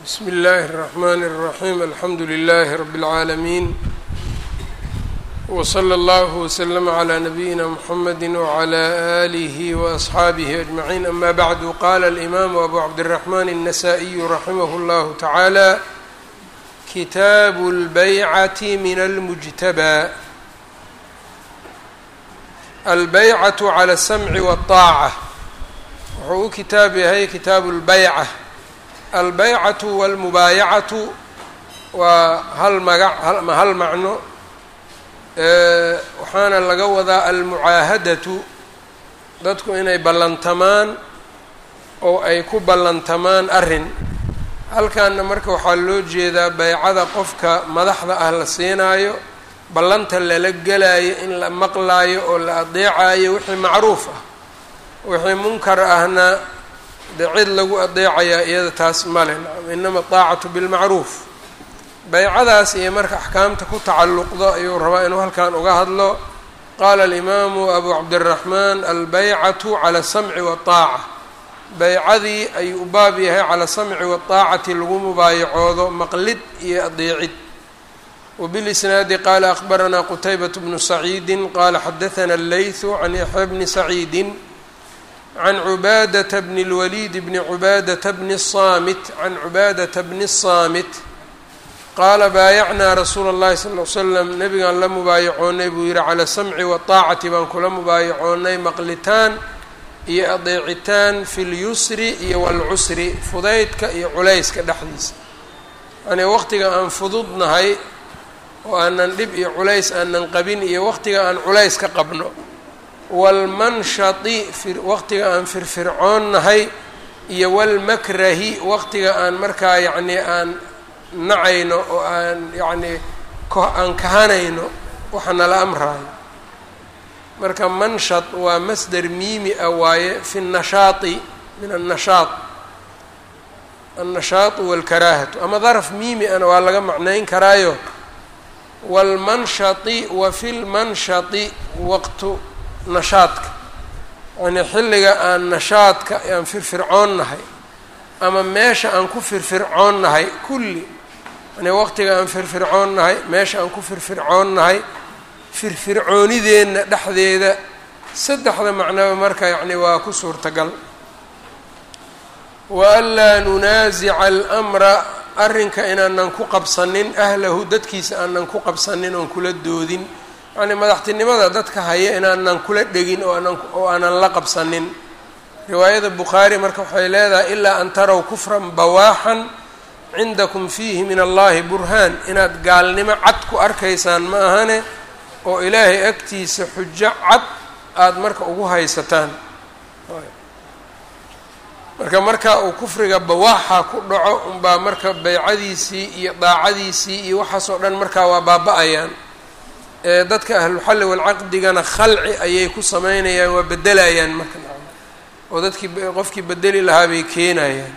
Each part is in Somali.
bsm اllh الرحmn الرaحيم alxamdu لlh رb العaalمين وصlى اllه وsلم عlى نبyina mحamd وعlى آlه وأصxaabه أجمعين أma bعd qala الإmam أbu cabdالرحmn النsائي رaximh اllah taعalى kitaaب الbycة min الmجتbى albaycaة عlى الsmع والطاacة wuxuu u kitaab yahay kitaabu اlbaycة albaycatu walmubaayacatu waa hal magac hal macno waxaana laga wadaa almucaahadatu dadku inay ballantamaan oo ay ku ballantamaan arrin halkaana marka waxaa loo jeedaa baycada qofka madaxda ah la siinaayo ballanta lala gelaayo in la maqlaayo oo la adeecayo wixii macruuf ah wixii munkar ahna de cid lagu adeecayaa iyada taas male inama aacatu bilmacruuf baycadaas iyo marka axkaamta ku tacalluqdo ayuu rabaa inuu halkan uga hadlo qaala alimaamu abu cabdiraxmaan albaycatu cala samci waaaca baycadii ayuu u baab yahay cala samci waaacati lagu mubaayacoodo maqlid iyo adeecid wbilisnaadi qaala akbaranaa qutaybat bnu saciidi qaala xadaana allaythu can yaxya bni saciidi can cubaadata bni اlwaliid bni cubaadata bni الsaamit can cubaadata bni الsaamit qaala baayacnaa rasuula اllahi sal l slam nabigaan la mubaayacoonay buu yihi calaa samci waaطaacati baan kula mubaayacoonay maqlitaan iyo adeecitaan fi lyusri iyo wاlcusri fudaydka iyo culayska dhexdiisa yani waqtiga aan fududnahay oo aanan dhib iyo culays aanan qabin iyo waqtiga aan culays ka qabno waalmanshati waqtiga aan firfircoonnahay iyo walmakrahi waqtiga aan markaa yacnii aan nacayno oo aan yacnii aan kahanayno waxa nala amraayo marka manshat waa masder miimi ah waaye fi nnashaati min annashaat annashaatu walkaraahatu ama daraf miimi ana waa laga macnayn karaayo waalmanshati wa fi lmanshati waqtu nashaadka yani xilliga aan nashaadka aan firfircoonnahay ama meesha aan ku firfircoonnahay kulli yani waqtiga aan firfircoonnahay meesha aan ku firfircoonnahay firfircoonideenna dhexdeeda saddexda macnoba marka yacni waa ku suurtagal wa anlaa nunaasica almra arrinka inaanan ku qabsanin ahlahu dadkiisa aanan ku qabsanin oon kula doodin yacni madaxtinimada dadka haya inaanan kula dhegin oo aanan oo aanan la qabsanin riwaayada bukhaari marka waxay leedahay ilaa an taraw kufran bawaaxan cindakum fiihi min allahi burhaan inaad gaalnimo cad ku arkaysaan ma ahane oo ilaahay agtiisa xujo cad aada marka ugu haysataan marka marka uu kufriga bawaaxa ku dhaco unbaa marka baycadiisii iyo daacadiisii iyo waxaasoo dhan markaa waa baaba-ayaan dadka ahluxalli walcaqdigana khalci ayay ku sameynayaan waa bedelayaan marka oo dadkii qofkii bedeli lahaa bay keenayaan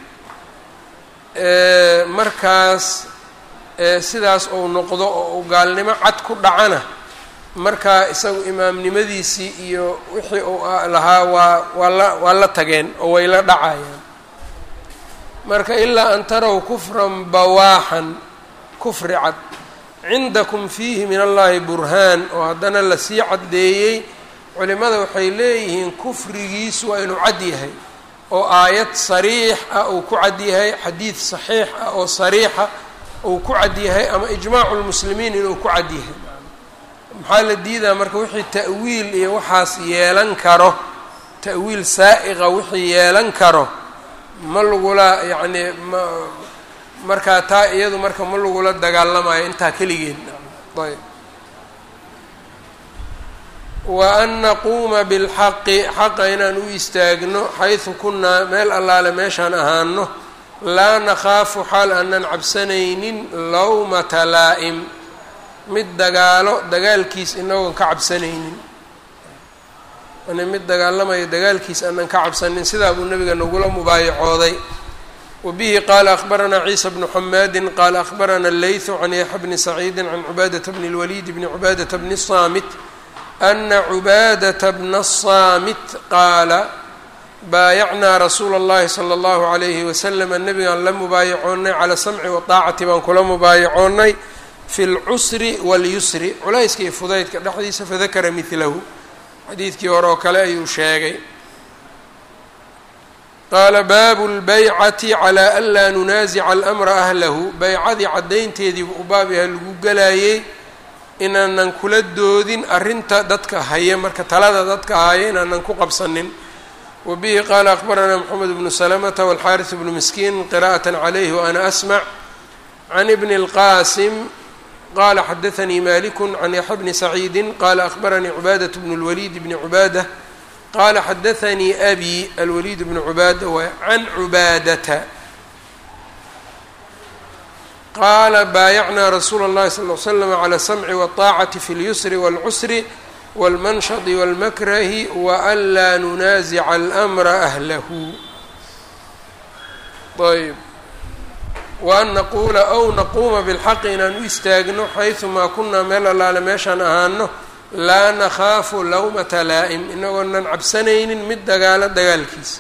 markaas sidaas ou noqdo oo uu gaalnimo cad ku dhacana markaa isagu imaamnimadiisii iyo wixii uu lahaa waa waa la waa la tageen oo way la dhacayaan marka ilaa an taraw kufran bawaaxan kufri cad cindakum fiihi min allahi burhaan oo haddana lasii caddeeyey culimada waxay leeyihiin kufrigiisu waa inuu cad yahay oo aayad sariix ah uu ku cad yahay xadiid saxiix ah oo sariixa uu ku cad yahay ama ijmaacu lmuslimiin inuu ku cad yahay maxaa la diidaa marka wixii ta'wiil iyo waxaas yeelan karo ta'wiil saa'iqa wixii yeelan karo ma lagula yacnii ma markaa taa iyadu marka ma lagula dagaalamayo intaa keligeed ayb wa an naquuma bilxaqi xaqa inaan u istaagno xaysu kunnaa meel allaale meeshaan ahaano laa nakhaafu xaal aanan cabsanaynin lawmata laa'im mid dagaalo dagaalkiis inagoon ka cabsanaynin yani mid dagaalamayo dagaalkiis aanan ka cabsanin sidaa buu nabiga nagula mubaayacooday wbihi qaala akbaranaa ciisa bnu xamaadi qaala akbarana leythu can yaxya bni saciidi can cubaadata bni اlwaliid bni cubaadata bni الsaamit ana cubaadata bna الsaamit qaala baayacnaa rasuula اllahi salى اllahu عalayhi waslama nebigaan la mubaayacoonnay cala samci wadaacati baan kula mubaayacoonnay fi اlcusri waاlyusri culayska iyo fudaydka dhexdiisa fadakara midlahu xadiidkii hore oo kale ayuu sheegay qaala baabu lbaycati calaa an laa nunaasica alamra ahlahu baycadii caddaynteediibu u baab yaha lagu galaayey inaanan kula doodin arrinta dadka haya marka talada dadka haya inaanan ku qabsanin wa bihi qaala akbaranaa moxamed bnu salamata walxaaris bnu miskiin qira'at calayhi waana asmac can ibni اlqaasim qala xadaanii maliku can yaxya bni saciidi qala akbaranii cubaadat bnu اlwaliid bni cubaada qala xadaanii abi alwaliid bnu cubaada waay can cubaadata qaala baayacnaa rasuula اllahi sal l slam cala samci wاطaacati fi اlyusri wاlcusri wاlmanshadi wاlmakrahi waan laa nunaasica almra ahlahu ayb waan naquula ow naquuma bilxaqi inaan u istaagno xaysumaa kunaa meel allaale meeshaan ahaano laa nakhaafu lawmata laa'im inagoonan cabsanaynin mid dagaalo dagaalkiisa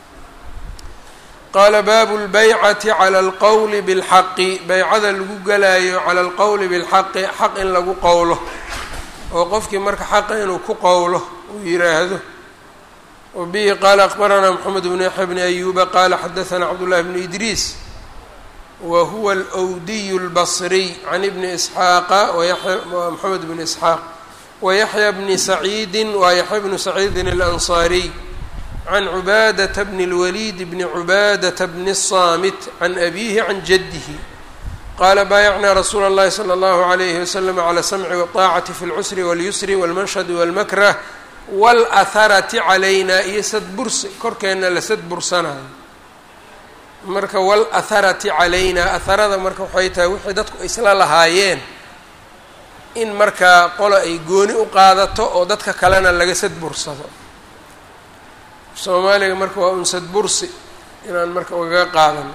qaala baabu lbaycati cala alqowli bilxaqi baycada lagu galaayo cala alqowli bilxaqi xaq in lagu qowlo oo qofkii marka xaqa inuu ku qowlo uu yiraahdo wa bihi qaala akbaranaa moxamed bnu yaxya bni ayuuba qaala xadaanaa cabdullahi bnu idriis wa huwa alwdiy اlbصriy can ibni isxaaqa moxamed bni isxaaq wayaxya bni saciidi waa yaxya bnu saciidin اlanصaariy can cubaadata bni اlwaliid bni cubaadata bni الصaamit can abihi can jadihi qaala baayacnaa rasuula اllahi salى اllahu عalayhi waslm clى samci wالطaacati fi اlcusri wاlyusri wاlmanshadi wاlmakrah wاlأharati calayna iyo sadbursi korkeenna la sadbursanayo marka wاlأharati calayna aharada marka waxay tahay wixii dadku isla lahaayeen in markaa qolo ay gooni u qaadato oo dadka kalena laga sadbursado soomaaliga marka waa un sadbursi inaan marka ugaga qaadano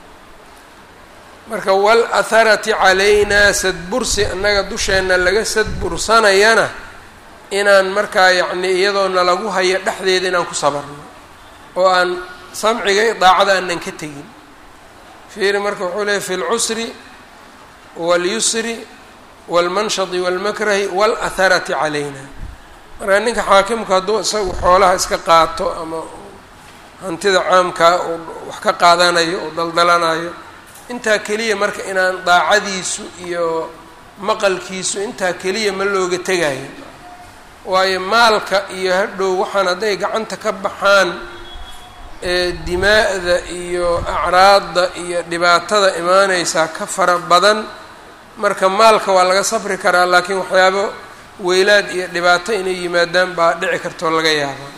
marka wاlأharati calaynaa sadbursi annaga dusheenna laga sadbursanayana inaan markaa yacni iyadoona lagu hayo dhexdeeda inaan ku sabarno oo aan samciga i daacada aanan ka tegin fiiri marka wuxuu leeyay fi اlcusri wاlyusri wاlmanshadi wاlmakrahi wاlأharati calayna marka ninka xaakimku hadduu isagu xoolaha iska qaato ama hantida caamkaa uu wax ka qaadanayo oo daldalanayo intaa keliya marka inaan daacadiisu iyo maqalkiisu intaa keliya ma looga tegayo waayo maalka iyo hadhow waxaan hadday gacanta ka baxaan dimaa'da iyo acraadda iyo dhibaatada imaaneysaa ka fara badan marka maalka waa laga safri karaa laakiin waxyaabo weylaad iyo dhibaato inay yimaadaan baa dhici kartoo laga yaaba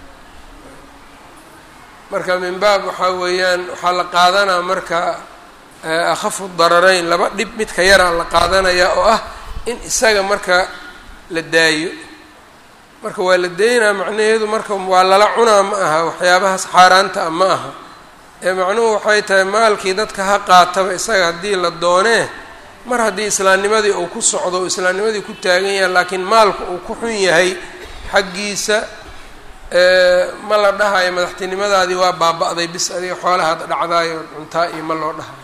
marka min baab waxaa weeyaan waxaa la qaadanaa marka akhafu dararayn laba dhib midka yaraa la qaadanayaa oo ah in isaga marka la daayo marka waa la daynaa macnaheedu marka waa lala cunaa ma aha waxyaabahaas xaaraanta ah ma aha ee macnuhu waxay tahay maalkii dadka ha qaataba isaga haddii la doonee mar haddii islaamnimadii uu ku socdo o islaamnimadii ku taagan yahay laakiin maalku uu ku xun yahay xaggiisa ma la dhahayo madaxtinimadaadii waa baaba-day bis adiga xoolahaad dhacdaayo cuntaa iyo ma loo dhahayo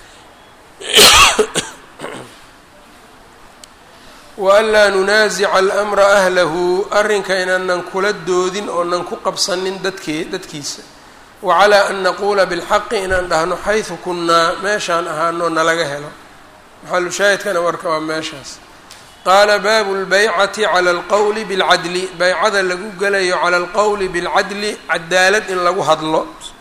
waanlaa nunaasica almra ahlahu arrinka inaanan kula doodin oonan ku qabsanin dadkee dadkiisa wacalaa an naquula bilxaqi inaan dhahno xaysu kunnaa meeshaan ahaanoo nalaga helo maxalushaahidkana warka waa meeshaas qaala baabu lbaycati cala alqowli bilcadli baycada lagu gelayo cala alqowli bilcadli cadaalad in lagu hadlo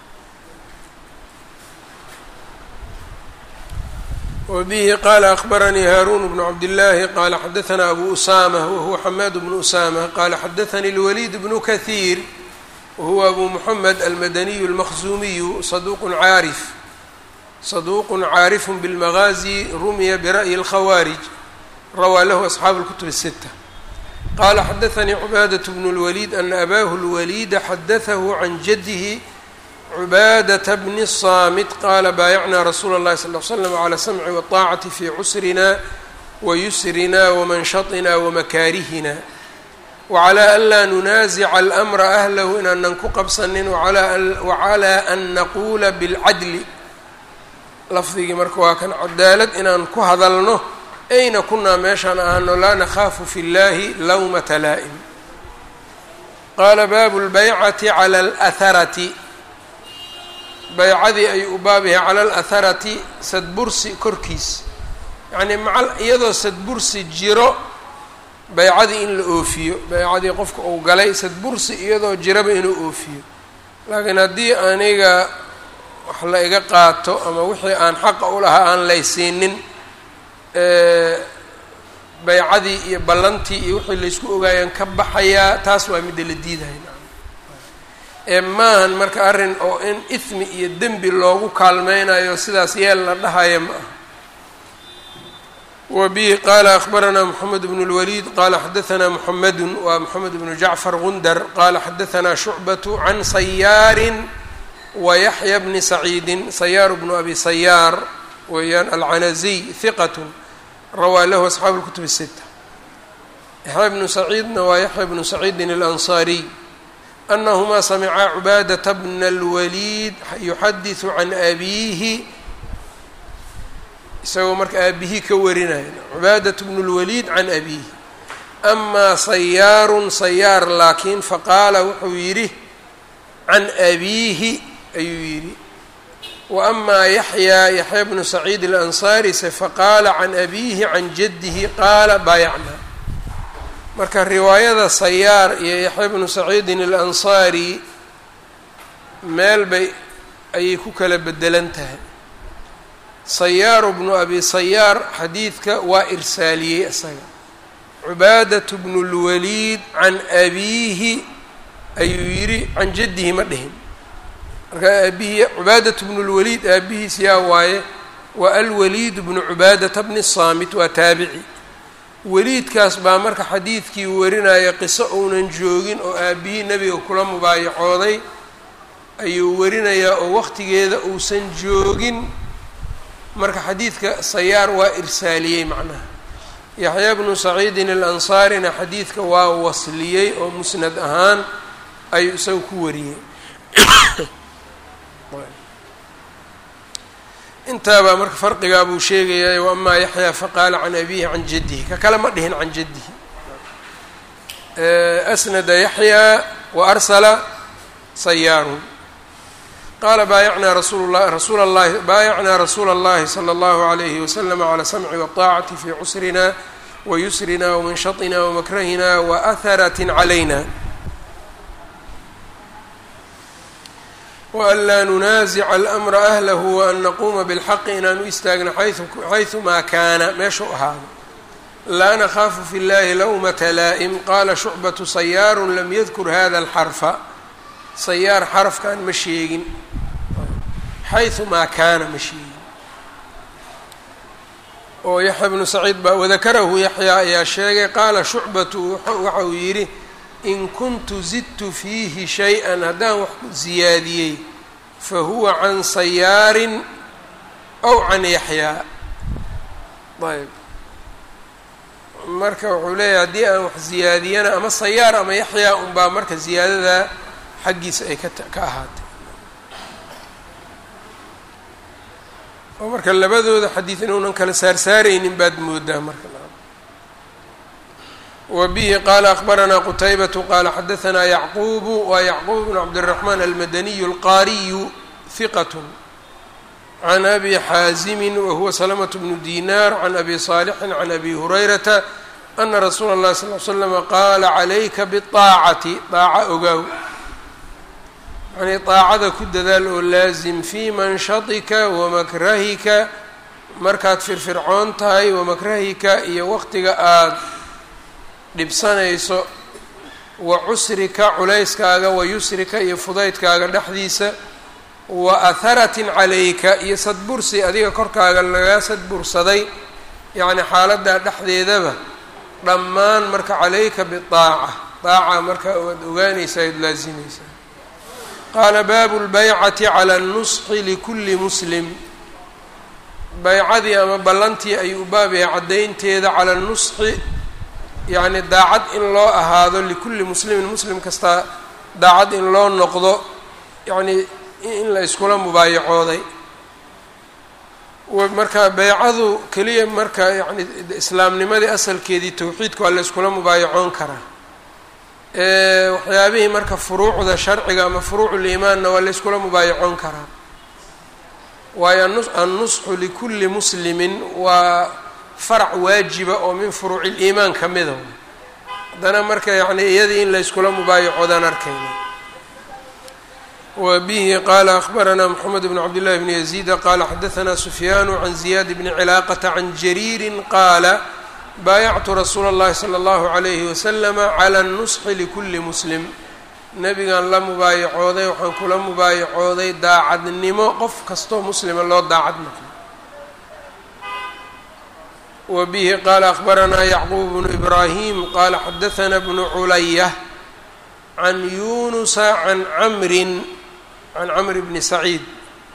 wbihi qala akbaranii haaruun bnu cabdillaahi qala xadaanaa abu usama wahuwa xamaad bnu usama qala xadaanii اlwaliid bnu kahiir wahuwa abu muxamed almadaniyu اlmaqzumiyu saduq caarif saduuq caarifu biاlmagaazi rumiya bira'yi اlkhawaarij rawaa lahu asxaabu اlkutub الsita qala xadaanii cubaadaة bnu اlwaliid ana abaahu اlwaliida xadatahu can jadihi cubaadata bni الصaamit qaala baayacnaa rasuula اllahi sal l slam calى samci waطaacati fi cusrina wayusrina wamanshaطina wamakaarihina wacalaa an laa nunaasica almra ahlahu inaanan ku qabsanin wacalaa an naquula bilcadli lafdigii marka waa kan cadaalad inaan ku hadalno ayna kunaa meeshaan ahaano laa nakhaafu fi llahi lawmata laa'im qaala baabu lbaycati cala alaharati baycadii ayuu u baab yahay cala alaharati sadbursi korkiis yacnii macal iyadoo sadbursi jiro baycadii in la oofiyo baycadii qofka uu galay sadbursi iyadoo jiraba inuu oofiyo laakiin haddii aniga wax la iga qaato ama wixii aan xaqa u lahaa aan laysiinin baycadii iyo ballantii iyo wixii laysku ogaayaan ka baxayaa taas waa midda la diidaya ee maahan marka arrin oo in ismi iyo dembi loogu kaalmeynayo sidaas yeel la dhahaya ma aha wa bihi qaala akhbaranaa moxamed bnu اlwaliid qaala xadaanaa moxamedun waa moxamed bnu jacfar gundar qaala xadaanaa shucbatu can sayaarin wa yaxya bni saciidin sayaar bnu abi sayaar weeyaan alcanaziy hiqat rawaa lahu asxaabu اlkutub الsita yaxya bnu saciidna waa yaxya bnu saciidin اlansaariy anahumaa samicaa cubaadata bna اlwaliid yuxadiثu can abiihi isagoo marka aabihii ka warinaya cubaadat bnu اlwaliid can abiihi amaa sayaarun sayaar laakiin faqaala wuxuu yidhi can abiihi ayuu yidhi wa amaa yaxyaa yaxya bnu saciid alansaari se faqaala can abiihi can jaddihi qaala baayacnaa marka riwaayada sayaar iyo yaxya bnu saciidin alansaari meel bay ayay ku kala bedelan tahay sayaaru bnu abi sayaar xadiidka waa irsaaliyey isaga cubaadatu bnu lwaliid can abiihi ayuu yidhi can jaddihi ma dhihin marka aabihii cubaadatu bnu lwaliid aabihiis yaa waaye waa alwaliid bnu cubaadata bni saamit waa taabici weliidkaas baa marka xadiidkii warinaya qiso uunan joogin oo aabihii nebiga kula mubaayacooday ayuu warinayaa oo waqtigeeda uusan joogin marka xadiidka sayaar waa irsaaliyey macnaha yaxya bnu saciidin alansaarina xadiidka waa wasliyey oo musnad ahaan ayuu isaga ku wariyey intaabaa marka farqigaa buu sheegayaa wamaa yaxyaa faqaala can abiihi can jaddihi ka kale ma dhihin can jaddihi asnada yaxyaa wa arsala sayaarun qaala baayacnaa rasuul la rasuula llahi baayacnaa rasuula اllahi salى اllahu عalayhi waslama calى samci waطaacati fi cusrina wayusrina wamanshaطina wamakrahina waaharat calayna waan laa nunaasica almra ahlahu waan naquuma bilxaqi inaan u istaagno xayثumaa kaana meeshuu ahaado laa nakhaafu fi llahi lawmata laa'im qaala shucbatu sayaaru lam yadkur hada alxarfa sayaar xarafkan ma sheegin xayثumaa kaana ma sheegin oo yaxya bnu saciid baa wadakarahu yaxya ayaa sheegay qaala shucbatu waxa uu yidhi in kuntu zidtu fiihi shay-an haddaan wax ziyaadiyey fa huwa can sayaarin aw can yaxyaa ayb marka wuxuu leeyahay haddii aan wax ziyaadiyana ama sayaar ama yaxyaa unbaa marka ziyaadada xaggiisa ay kata ka ahaatay oo marka labadooda xadiid inuunan kala saarsaaraynin baad moodaa marka wbihi qala akbaranaa qutaybatu qala xadaanaa yacquubu waa yacquub bn cabdالraxmaan almadaniyu alqaariyu hiqat can abi xaazimi wahuwa salamaة bnu dinar can abi صaalixin can abi hurayrata ana rasuula اllahi sal l slama qaala calayka biطaacati daaca ogaaw yani daacada ku dadaal oo laazim fii manshatika wamakrahika markaad firfircoon tahay wamakrahika iyo waqtiga aad dhibsanayso wa cusrika culayskaaga wa yusrika iyo fudaydkaaga dhexdiisa wa aharatin calayka iyo sadbursi adiga korkaaga lagaa sadbursaday yacni xaaladdaa dhexdeedaba dhammaan marka calayka bidaaca daaca marka waad ogaanaysaa ad laazimaysaa qaala baabu lbaycati cala annusxi likulli muslim baycadii ama ballantii ayuu u baab yahay caddaynteeda cala nusxi yacni daacad in loo ahaado likulli muslimin muslim kastaa daacad in loo noqdo yacni in la iskula mubaayacooday marka beycadu keliya marka yani islaamnimadii asalkeedii towxiidka waa la iskula mubaayacoon karaa waxyaabihii marka furuucda sharciga ama furuuculiimaanna waa la iskula mubaayacoon karaa waayo annusxu likulli muslimin waa farac waajiba oo min furuuci liimaan ka mida haddana marka yani iyadii in la iskula mubaayacoodaan arkayna wbihi qala akhbarana mxamed bn cabd llahi bn yaziida qala xadaثna sufyaanu can ziyaad bni cilaaqata can jariiri qaala baayactu rasuula اllahi salى اllahu عalayhi waslama clى اnusxi likuli muslim nebigan la mubaayacooday waxaan kula mubaayacooday daacadnimo qof kastoo muslima loo daacad noqdo wa bihi qala akhbaranaa yacquub bnu ibrahim qala xadaثna bnu culaya can yunusa can camrin can camr bni saciid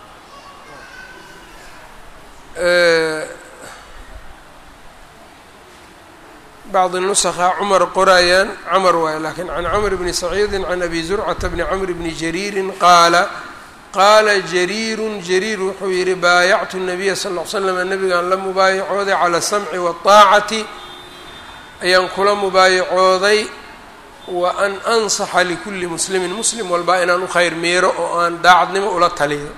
bacdi nusakha cumar qorayaan camar waayo lakiin can camr bni saciidi can abi zurcata bni camr bni jariirin qaala qaala jariirun jariir wuxuu yihi baayactu nabiya sal ll l slam nabigaan la mubaayacooday cala asamci waaطaacati ayaan kula mubaayacooday wa an ansaxa likulli muslimin muslim walbaa inaan u khayr miiro oo aan daacadnimo ula taliyo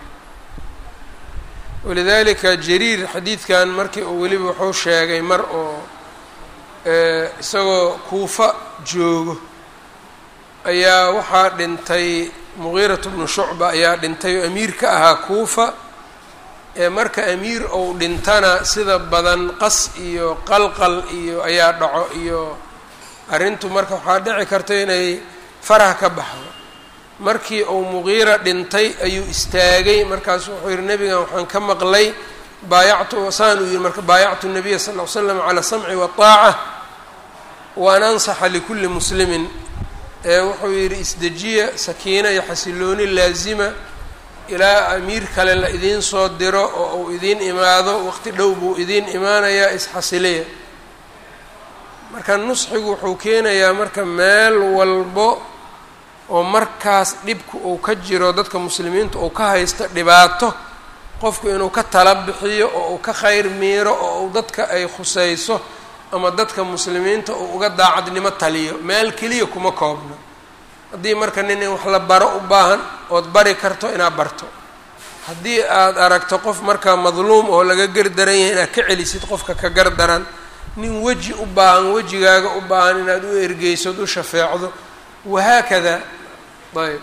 walidalika jariir xadiidkan markii uu weliba wuxuu sheegay mar oo isagoo kuufa joogo ayaa waxaa dhintay mugiiratu bnu shucba ayaa dhintay oo amiir ka ahaa kuufa ee marka amiir ou dhintana sida badan qas iyo qalqal iyo ayaa dhaco iyo arrintu marka waxaa dhici karta inay farah ka baxdo markii uu muqiira dhintay ayuu istaagay markaasu wuxuu yihi nebigan waxaan ka maqlay baayactu saan uu yihi marka baayactu nabiya sal ll ly slam cala samci waطaaca wa an ansaxa likulli muslimin ee wuxuu yidhi isdejiya sakiina iyo xasilooni laazima ilaa amiir kale la idiin soo diro oo uu idiin imaado waqti dhow buu idiin imaanayaa isxasiliya marka nusxigu wuxuu keenayaa marka meel walbo oo markaas dhibku uu ka jiro dadka muslimiinta uu ka haysto dhibaato qofku inuu ka tala bixiyo oo uu ka khayr miiro oo uu dadka ay khusayso ama dadka muslimiinta uu uga daacadnimo taliyo meel keliya kuma koobno haddii marka nin in wax la baro u baahan ood bari karto inaad barto haddii aad aragto qof markaa madluum oo laga gardaran yahay inaad ka celisid qofka ka gardaran nin weji u baahan wejigaaga u baahan inaad u ergeysod u shafeecdo wahaakada ayb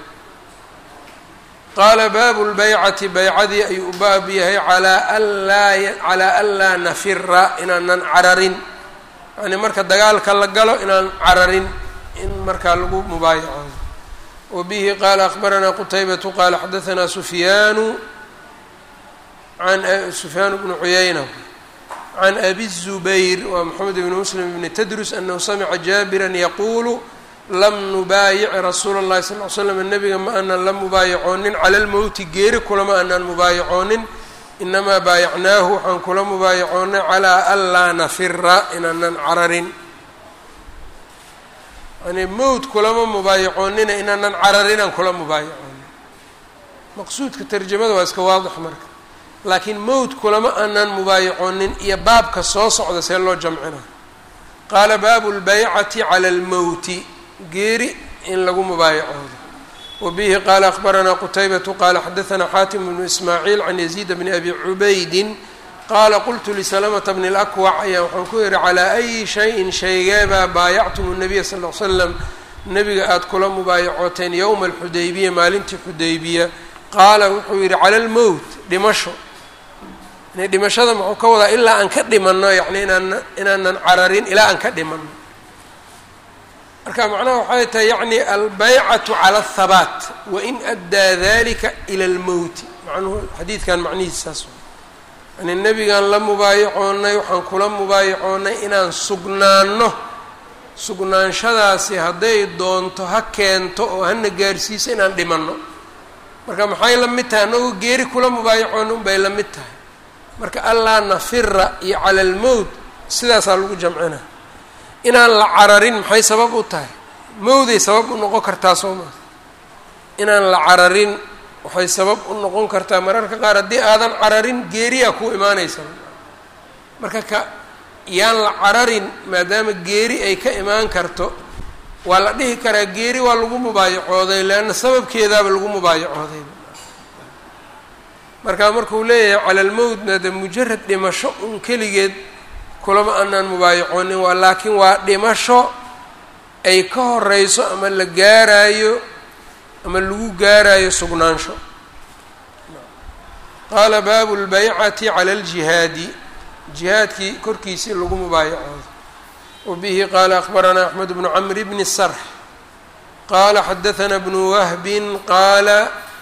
qaala baabu lbaycati baycadii ayuu u baab yahay calaa anlaa calaa an laa nafira inaanan cararin yani marka dagaalka la galo inaan cararin in markaa lagu mubaayacoodo wa bihi qaala akbaranaa qutaybatu qaala xadaanaa sufyaanu an sufyaanu bnu cuyayna can abi الzubayr waa moxamed bni muslim bni tadrus anahu samica jaabiran yaquulu lam nubaayic rasuula اllahi sal ly slam nebiga ma aanan la mubaayacoonin cala lmowti geeri kulama aanan mubaayacoonin inamaa baayacnaahu waxaan kula mubaayacoonay calaa an laa nafira inaanan cararin yani mowt kulama mubaayacoonina inaanan cararinaan kula mubaayacoonin maqsuudka tarjamada waa iska waadix marka laakiin mowt kulama aanan mubaayacoonin iyo baabka soo socda see loo jamcina qaala baabu lbaycati cala almowti geeri in lagu mubaayacoodo wa bihi qaala akbaranaa qutaybatu qaala xadaanaa xaatim bnu ismaaciil can yaziid bni abi cubaydin qaala qultu lisalamata bni lakwac ayaa waxaan ku yihi calaa ayi shayin shaygeebaa baayactum nabiya sal l slam nebiga aada kula mubaayacooteen yowma alxudaybiya maalintii xudaybiya qaala wuxuu yihi cala almowt dhimasho yani dhimashada muxuu ka wadaa ilaa aan ka dhimanno yani inaan inaanan cararin ilaa aan ka dhimanno marka macnaha waxay tahay yacni albaycatu cala athabaat wain addaa dalika ila almowti macnuhu xadiidkan macnihiis saas yani nebigaan la mubaayacoonay waxaan kula mubaayacoonay inaan sugnaanno sugnaanshadaasi hadday doonto ha keento oo hana gaarsiiso inaan dhimanno marka maxay la mid tahay annagoo geeri kula mubaayacoona unbay la mid tahay marka allaa nafira iyo cala almowt sidaasaa lagu jamcina inaan la cararin maxay sabab u tahay mawday sabab u noqon kartaa soo maa inaan la cararin waxay sabab u noqon kartaa mararka qaar haddii aadan cararin geeriyaa ku imaanaysa marka ka yaan la cararin maadaama geeri ay ka imaan karto waa la dhihi karaa geeri waa lagu mubaayacooday leanna sababkeedaaba lagu mubaayacooday markaa markuu leeyahay cala almowtna de mujarad dhimasho un keligeed kulama aanaan mubaayacoonin waa laakiin waa dhimasho ay ka horeyso ama la gaaraayo ama lagu gaaraayo sugnaansho qaala baabu lbaycati cala aljihaadi jihaadkii korkiisii lagu mubaayacoodo wabihi qaala akbaranaa axmed bnu camr bni sarx qaala xadaثna bnu wahbin qaala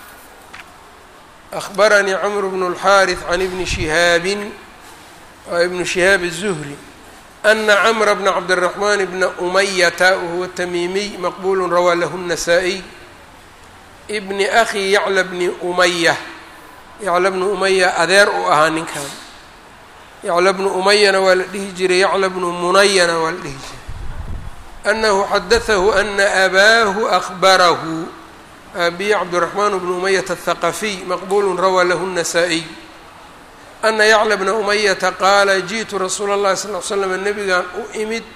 akbaranii cmr bnu اlxaariث can ibni shihaabin ibnu shihaab الzuhri ana cmra bna cabdالraxman bna umayata wahuwa tamiimiy maqbul rawaa lahu الnasaa-iy bni akhi yacla bni umaya yacla bnu umaya adeer u ahaa ninkan yacla bnu umayana waa la dhihi jiray yacla bnu munayana waa la dhihi jiray anahu xadatahu ana abaahu akbarahu aabiyi cabdiraxmaan bnu umayata athaqafiy maqbulu rawaa lahu الnasaa-iy ana yacla bna umayata qaala ji'tu rasuula اllahi sal l slam nabigan u imid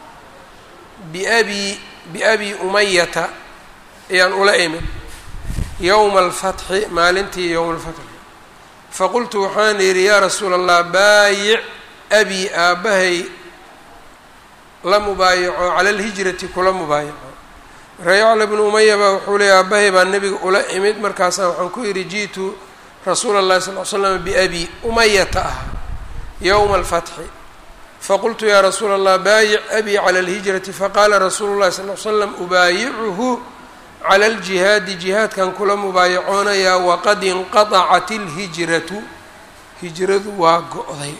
biabi biabi umayata ayaan ula imid yowma alfatxi maalintii yowma alfatxi faqultu waxaan yidhi yaa rasuula allah baayic abi aabbahay la mubaayaco cala alhijrati kula mubaayaco markaa yacla bnu umaya baa wuxuu leeyay aabbahay baa nebiga ula imid markaasaa waxaan ku yidhi ji'tu rasuula اllahi sal l slam biabi umayata ah yowma alfatxi faqultu yaa rasuula allah baayic abi cala alhijrati faqaala rasuulu llahi sal l slam ubaayicuhu cala aljihaadi jihaadkan kula mubaayacoonayaa waqad inqadacat ilhijratu hijradu waa go-day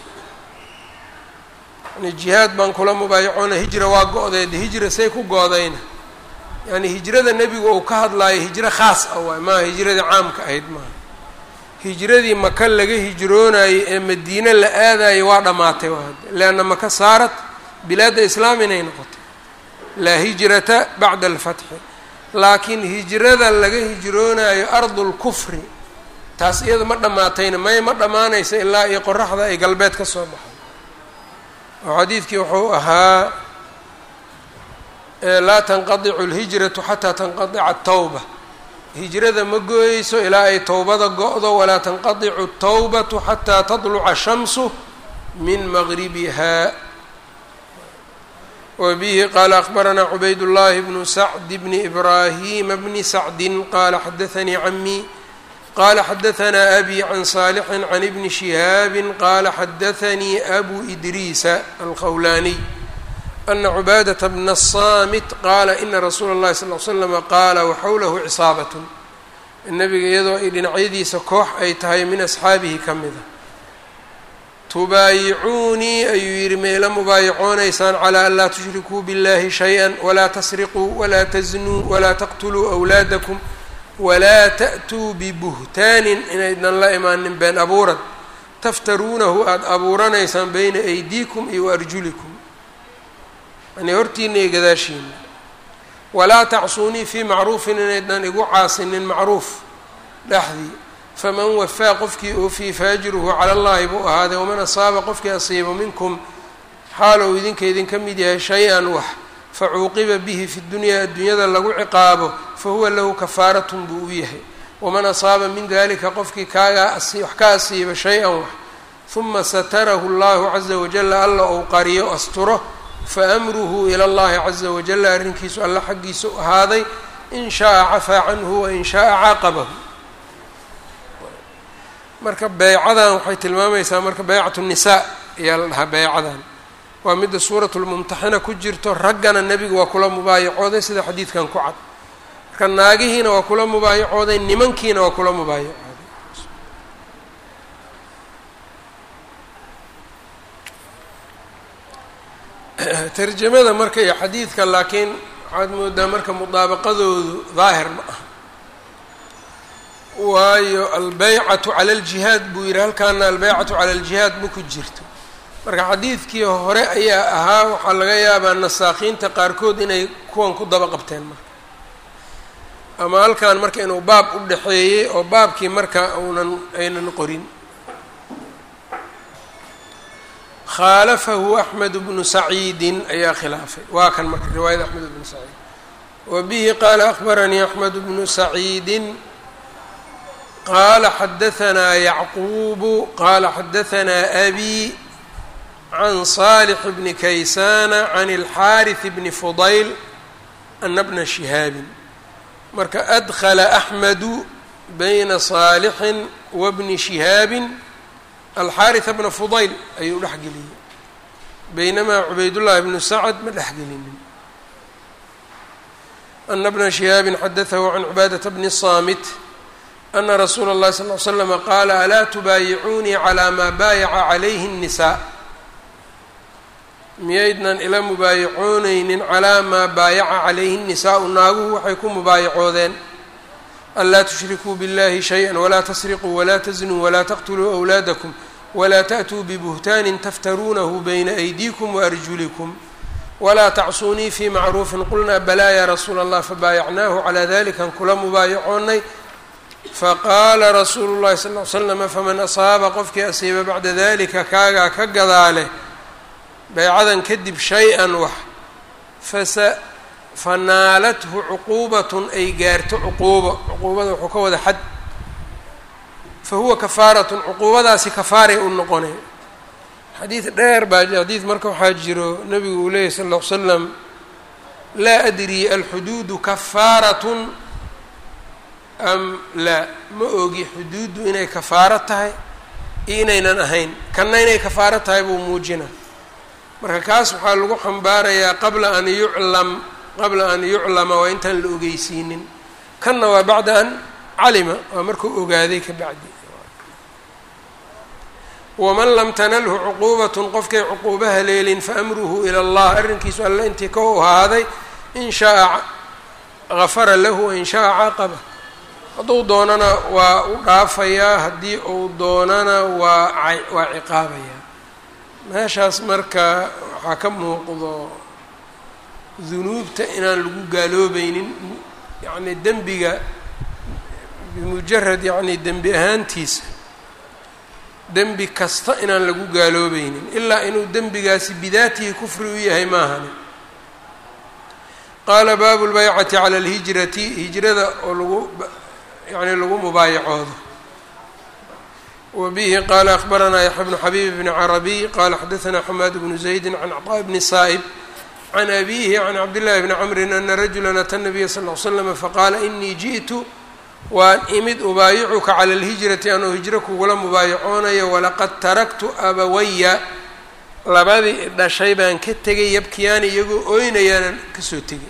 yani jihaad baan kula mubaayacoonaya hijra waa go-day de hijra say ku go-dayna yani hijrada nebigu uu ka hadlaayo hijro khaas ah waay maaha hijradii caamka ahayd maaha hijradii maka laga hijroonayo ee madiine la aadayo waa dhammaatay leanna maka saarat bilaadda islaam inay noqotay laa hijrata bacda alfatxi laakiin hijrada laga hijroonayo ardulkufri taas iyada ma dhammaatayna may ma dhammaanaysa ilaa iyo qoraxda ay galbeed ka soo baxay oo xadiidkii wuxuu ahaa laa tanqadicu alhijratu xataa tanqadica atawba hijrada ma gooyeyso ilaa ay towbada go-do walaa tanqadicu atawbatu xataa tadluca ashamsu min maqribiha wbihi qaala akbaranaa cubayd llahi bnu sacd bni ibraahima bni sacdin qaala xadaanii camii qaala xadaanaa abi can saalixin can ibni shihaabin qaala xadaanii abu idriisa alkhawlaaniy ana cubaadata bna asaamit qaala ina rasuula اllahi sal l slama qaala waxawlahu cisaabatun nabiga iyadoo ay dhinacyadiisa koox ay tahay min asxaabihi ka mida tubaayicuunii ayuu yidhi mayla mubaayacoonaysaan calaa an laa tushrikuu biاllahi shay-a walaa tasriquu walaa taznuu walaa taqtuluu awlaadakum walaa ta'tuu bibuhtaanin inaydnan la imaanin been abuurad taftaruunahu aada abuuranaysaan bayna aydiikum iyo waarjulikum yani hortiina iyo gadaashiina walaa tacsuunii fii macruufin inaydnan igu caasinin macruuf dhexdii faman wafaa qofkii oofiyey faajruhu cala allahi buu ahaaday waman asaaba qofkii asiibo minkum xaalow idinka idinka mid yahay shay-an wax facuuqiba bihi fi dunyaa addunyada lagu ciqaabo fahuwa lahu kafaaratun buu u yahay waman asaaba min dalika qofkii kaagaa wax ka asiiba shay-an wax huma satarahu llahu caza wajala alla ou qariyo asturo faamruhu ila allahi caza wajala arrinkiisu alla xaggiisa u ahaaday in shaaa cafaa canhu wain shaaa caaqabahu marka beycadan waxay tilmaamaysaa marka beycat الnisaa ayaa la dhahaa beycadan waa midda suurat lmumtaxina ku jirto raggana nebiga waa kula mubaayacooday sida xadiidkan ku cad marka naagihiina waa kula mubaayacooday nimankiina waa kula mubaayacooday tarjamada marka iyo xadiidka laakiin waxaad moodaa marka mudaabaqadoodu daahir ma ah waayo albeycatu cala aljihaad buu yidhi halkaana albeycatu cala aljihaad ma ku jirto marka xadiidkii hore ayaa ahaa waxaa laga yaabaa nasaakiinta qaarkood inay kuwan ku daba qabteen marka ama halkan marka inuu baab u dhexeeyey oo baabkii marka uunan aynan qorin khaalafahu axmed bnu saciidin ayaa khilaafay waa kan marka riwaayada axmed bnu saciid wa bihi qaala akbaranii axmed bnu saciidin qaala xadahanaa yacquubu qaala xadahanaa abi can saalix bni kaysana can اlxaariث bni fudayl ana bna shihaabin marka adkla axmedu bayna saalixin wa bni shihaabin alxaariثa bna fudayl ayuu dhex geliyey baynamaa cubaydullahi bnu sacd ma dhex gelinin ana bna shihaabin xadaثahu can cibaadaةa bni saamit ana rasuula اllahi sal ly slama qaala alaa tubaayicuunii calaa maa baayaca calayhi الnisaa miyaydnan ila mubaayacooneynin calaa maa baayaca calayhi الnisaau naaguhu waxay ku mubaayacoodeen anlaa tushrikuu biاllahi shayئa walaa tasriquu walaa taznuu walaa taqtuluu أwlaadakum walaa taأtuu bibuhtaanin taftaruunahu bayna aydiikum waarjulikum walaa tacsuunii fii macruufin qulnaa balaa yaa rasuula allah fabaayacnaahu calaa dalikan kula mubaayacoonay faqaala rasuulu llahi sal ly slama faman asaaba qofkii asiiba bacda dalika kaagaa ka gadaale baycadan kadib shay-an wax fasa fanaalathu cuquubatun ay gaarto cuquubo cuquubada wuxuu ka wada xad fa huwa kafaaratun cuquubadaasi kafaaray u noqonay xadiid dheer baa xadiid marka waxaa jiro nabigu uu leeyahy sal ll ly slam laa adri alxuduudu kafaaratun am laa ma ogi xuduuddu inay kafaaro tahay iyo inaynan ahayn kanna inay kafaaro tahay buu muujina marka kaas waxaa lagu xambaarayaa qabla an yuclam qabla an yuclama waa intaan la ogeysiinin kanna waa bacda an calima waa markuu ogaaday ka bacdi waman lam tanalhu cuquubatun qofkay cuquuba haleelin faamruhu ila allah arrinkiisu alle intii ka u ahaaday in shaaa gafara lahu wain shaaa caaqaba hadduu doonana waa u dhaafayaa haddii uu doonana waa waa ciqaabayaa meeshaas marka waxaa ka muuqdo dunuubta inaan lagu gaaloobaynin yacni dembiga bimujarad yacni dembi ahaantiisa dembi kasta inaan lagu gaaloobaynin ilaa inuu dembigaasi bidaatihi kufri u yahay maahani qaala baabu lbaycati cala alhijrati hijrada oo lagu yani lagu mubaayacoodo wa bihi qaala akbaranaa yaxya bnu xabiib bni carabiy qaala xadaanaa xamaad bnu zaydi can cطaa bni saa'ib can abihi can cabdillahi bni camrin ana rajula ata nabiya sal l slama faqaala inii ji'tu waan imid ubaayicuka cala alhijrati anoo hijro kugula mubaayacoonayo walaqad taraktu abawaya labadii dhashay baan ka tegay yabkiyaani iyagoo ooynayaanan kasoo tegay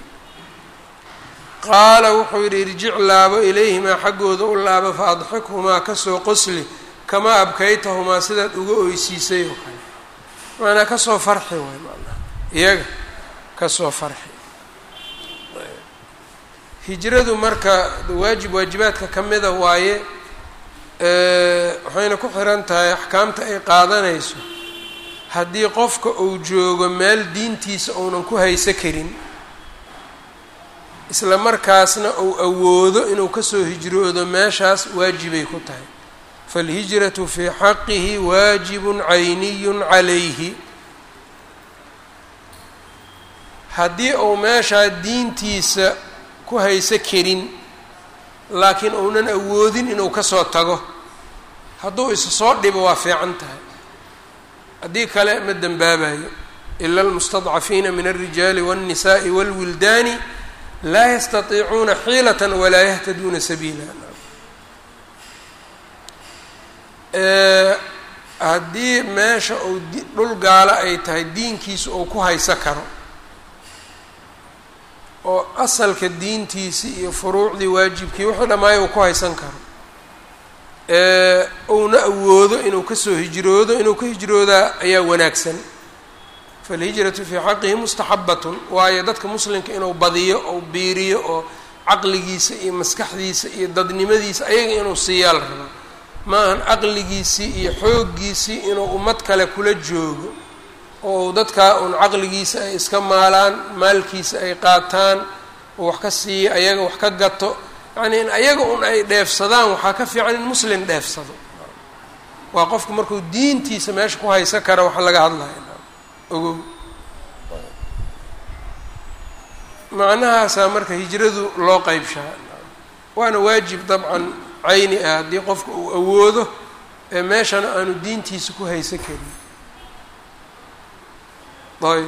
qaala wuxuu yidhi irjic laabo ilayhimaa xaggooda u laabo fa adxikhumaa kasoo qosli kamaa abkaytahumaa sidaad uga oysiisay oo kale maanaa kasoo farxi waay maanaa iyaga kasoo farxi hijradu marka waajib waajibaadka ka mida waaye waxayna ku xiran tahay axkaamta ay qaadanayso haddii qofka uu joogo meel diintiisa uunan ku hayso karin isla markaasna uu awoodo inuu kasoo hijroodo meeshaas waajibay ku tahay faalhijratu fii xaqihi waajibun cayniyun calayhi haddii uu meeshaa diintiisa ku hayso karin laakiin uunan awoodin inuu kasoo tago hadduu isa soo dhibo waa fiican tahay haddii kale ma dembaabayo ila almustadcafiina min alrijaali waاnnisaءi wاlwildaani laa yastatiicuuna xiilata walaa yahtaduuna sabiila haddii meesha uu dhul gaalo ay tahay diinkiisa uu ku hayso karo oo asalka diintiisii iyo furuucdii waajibkii wuxuu dhammaaya uu ku haysan karo uuna awoodo inuu kasoo hijroodo inuu ka hijroodaa ayaa wanaagsan falhijratu fii xaqihi mustaxabatun waayo dadka muslimka inuu badiyo ou biiriyo oo caqligiisa iyo maskaxdiisa iyo dadnimadiisa ayaga inuu siiyaa la rabaa ma ahan caqligiisii iyo xooggiisii inuu ummad kale kula joogo oo dadkaa un caqligiisa ay iska maalaan maalkiisa ay qaataan oo wax ka siiya ayaga wax ka gato yacnii in ayaga un ay dheefsadaan waxaa ka fiican in muslim dheefsado waa qofku markuu diintiisa meesha ku haysan kara waxa laga hadlaya ogow macnahaasaa marka hijradu loo qeybshaa waana waajib dabcan cayni ah haddii qofka uu awoodo ee meeshana aanu diintiisa ku haysan karin ayb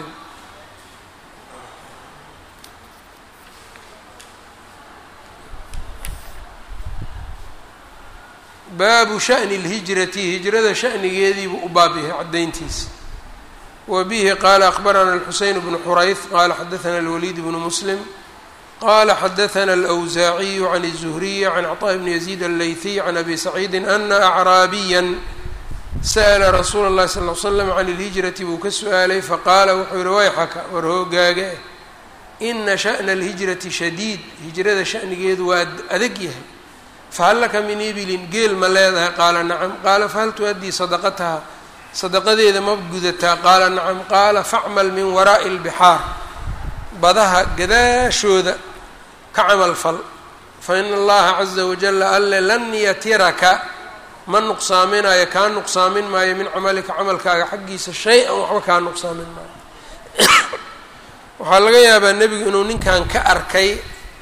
baabu sha'ni اlhijrati hijrada sha'nigeediibuu u baab yahay caddayntiisa wa bihi qaala akbarana alxuseyn bnu xurayf qaala xadaثana alwaliid bnu muslim qala xadaثna alأwsaaciyu can الzuhriy can cطاء bni yaziid allaytiy can abi saciidi ana acraabiya sa'la rasuula اllahi sal ly slam can اlhijrati buu ka su-aalay faqaala wuxuu yihi wayxaka war hoogaaga ina shaأna اlhijrati shadiid hijrada sha'nigeedu waa adag yahay fahal laka min ibilin geel ma leedahay qaala nacam qaala fahal tu-addii sadaqataha sadaqadeeda ma gudataa qaala nacam qaala facmal min waraa'i اlbixaar badaha gadaashooda ka camal fal fa ina allaha caza wajala alle lan yatiraka ma nuqsaaminayo kaa nuqsaamin maayo min camalika camalkaaga xaggiisa shay-an waxba kaa nuqsaamin maayo waxaa laga yaabaa nebigu inuu ninkan ka arkay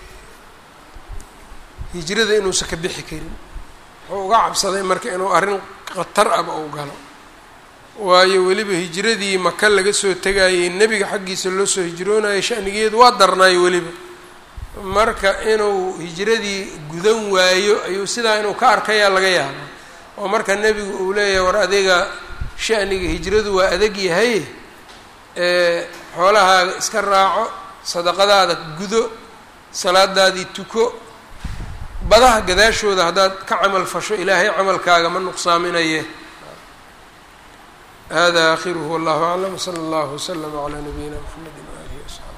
hijrada inuusan ka bixi karin wuxuu uga cabsaday marka inuu arrin khatar aba u galo waayo weliba hijradii maka laga soo tegayay nebiga xaggiisa loo soo hijroonayay shanigeedu waa darnaayo weliba marka inuu hijradii gudan waayo ayuu sidaa inuu ka arkayaa laga yaaba oo marka nebigu uu leeyahay war adiga shaniga hijradu waa adag yahay xoolahaaga iska raaco sadaqadaada gudo salaadaadii tuko badaha gadaashooda haddaad ka camal fasho ilaahay camalkaaga ma nuqsaaminaye hada akhiruhu wallahu aclam wsala allahu waslama calaa nabiyina mxamedi waalihi wasaxbi